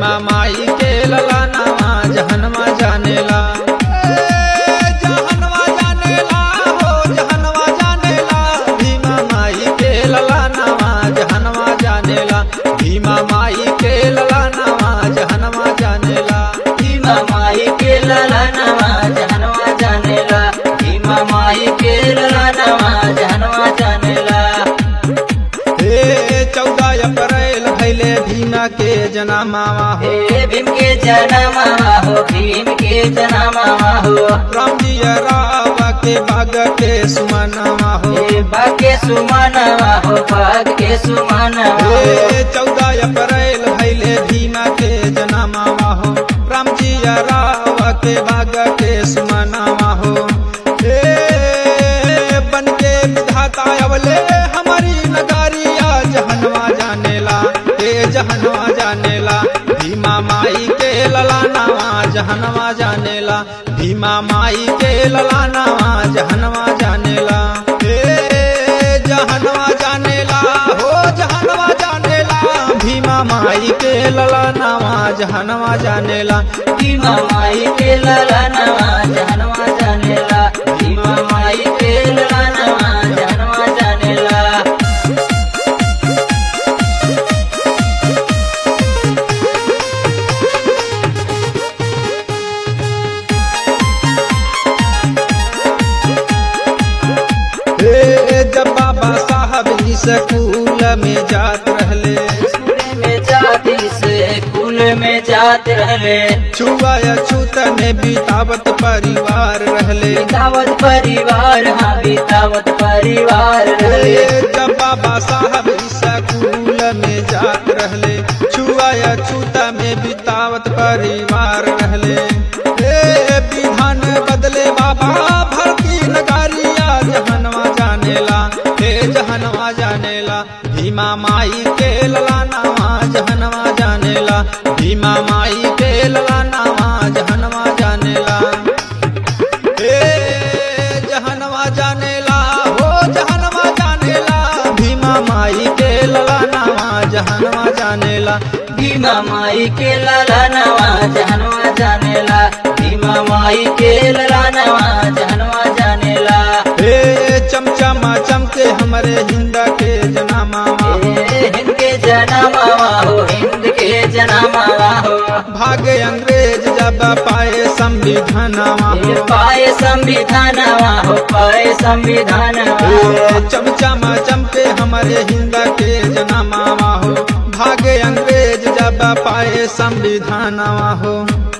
भीमा माई के ललानावा जहनवा जानेला जहनवा जानेला हो जहनवा जानेला भीमा माई के ललानावा जहनवा जानेला भीमा माई के ललानावा जहनवा जानेला भीमा माई के ललनवा जानवा जानेला भीमा माई के ललनवा जानवा जानेला हे चौदह अप्रैल भैले भीमा के जनामावा हो हे भीम के जनमवा हो भीम के जनमवा हो राम जी राव के बाग के सुमनवा हो हे भाग्य सुमनवा हो भाग्य सुमनवा हो हे चौदह अप्रैल भैले भीमा के जनामावा हो राम जी राव के बाग के सुमनवा हो हे बन के विधाता अवले हमारी नगारिया जहनवा जानेला हे जहनवा जानेला भीमा माई के ललानावा जहनवा जानेला भीमा माई के ललानावा जहनवा जानेला हे जहनवा जानेला हो जहनवा जानेला भीमा माई के ललानावा जहनवा जानेला भीमा माई के ललनवा जानवा जानेला भीमा माई के ललनवा जानवा जानेला हे जब बाबा साहब जी स्कूल में जात रहले स्कूल में जाती से कुल में जात रहले छुआ या छूत में बितावत परिवार रहले बितावत परिवार हाँ बितावत परिवार रहले हे जब बाबा साहब जी स्कूल में जात रहले छुआ या छूता में बितावत परिवार रहले हे विधान बदले बाबा भरती नगारिया जहनवा जानेला हे जहनवा जानेला भीमा माई के ललानावा जहनवा जानेला भीमा माई के ललानावा जहनवा जानेला हे जहनवा जानेला हो जहनवा जानेला भीमा माई के ललानावा जहनवा जानेला भीमा माई के ललनवा जानवा जानेला भीमा माई के ललनवा जानवा जानेला हे चमचमा चमके हमरे हिंद के जनामावा ए, हिंद के जनमावा हो हिंद के जनमावा हो भागे अंग्रेज जब पाए संविधानवा ये हो पाए संविधानवा हो पाए संविधानवा हो हे चमचमा चमके हमारे हिंद के जनामावा हो भागे अंग्रेज जब पाए संविधानवा हो